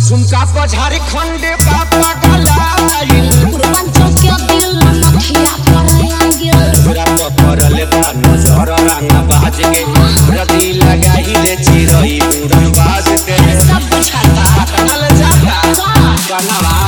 झुमका पर झारखंड पापा गलाइल पूर्वांचल के दिल नथिया पर आगिल तोरा तो पड़ल बा नजर रंगा बाज के रदी लगाई ले चिरई उड़न बाज के सब बुझाता कनल जाता का कनवा